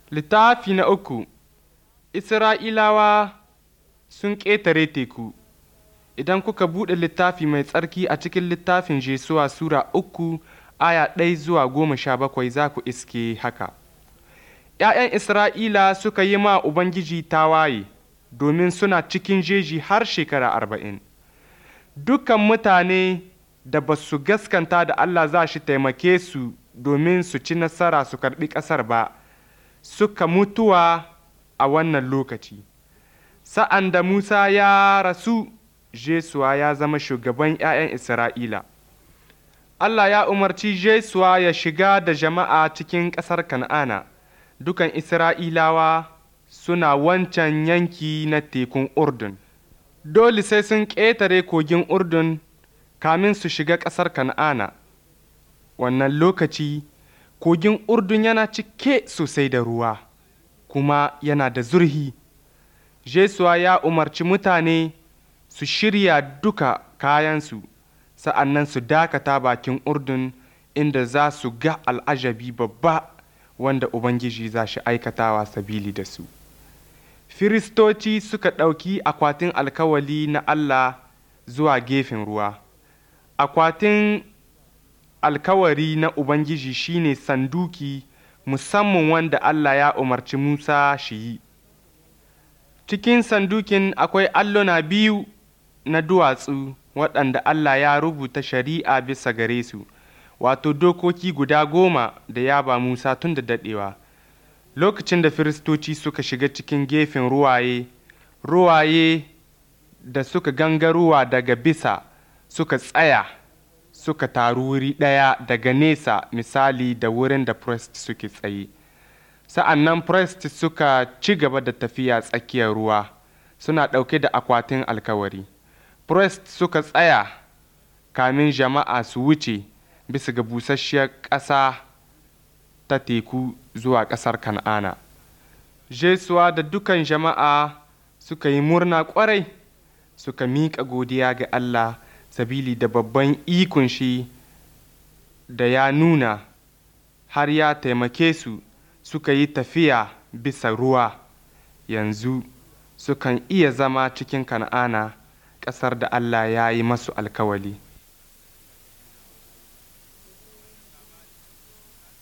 Littafi na uku Isra'ilawa sun ƙetare teku Idan kuka buɗe littafi mai tsarki a cikin littafin Jesuwa Sura uku aya ɗai zuwa goma sha bakwai za ku iske haka. ’Ya'yan Isra'ila suka yi ma Ubangiji tawaye domin suna cikin jeji har shekara arba'in. Dukan mutane da ba su gaskanta da Allah za shi taimake su domin su ci nasara su karɓi ƙasar ba, suka mutuwa a wannan lokaci. Sa'an da Musa ya rasu, Jesuwa ya zama shugaban ’ya'yan Isra'ila. Allah ya umarci Jesuwa ya shiga da jama'a cikin ƙasar Kan'ana, dukan Isra'ilawa suna wancan yanki na tekun Urdun. Dole sai sun ƙetare kogin Urdun kamin su shiga ƙasar Kan'ana. Wannan lokaci, kogin Urdun yana cike sosai da ruwa, kuma yana da zurhi. Jesuwa ya umarci mutane su shirya duka kayansu, sa'an nan su dakata bakin Urdun inda za su ga al'ajabi babba wanda Ubangiji za shi aikatawa sabili da su. Firistoci suka ɗauki akwatin alkawali na Allah zuwa gefen ruwa. Akwatin alkawari na Ubangiji shine sanduki musamman wanda Allah ya umarci Musa shi yi. Cikin sandukin akwai alluna biyu na duwatsu waɗanda Allah ya rubuta shari'a bisa gare su, wato dokoki guda goma da ya ba Musa tun da daɗewa. Lokacin da Firistoci suka shiga cikin gefen ruwaye, ruwaye da suka gangarowa daga bisa suka tsaya suka taru wuri ɗaya daga nesa misali da wurin da Priest suke tsaye. Sa'an nan Priest suka ci gaba da tafiya tsakiyar ruwa, suna ɗauke da akwatin alkawari. Priest suka tsaya kamin jama'a su wuce bisa ga busasshiyar ƙasa ta teku zuwa ƙasar Kan'ana. Jesuwa da dukan jama'a suka yi murna ƙwarai, suka miƙa godiya ga Allah sabili da babban ikon shi da ya nuna har ya taimake su suka yi tafiya bisa ruwa, yanzu sukan iya zama cikin Kan'ana. ƙasar da Allah ya yi masu alkawali.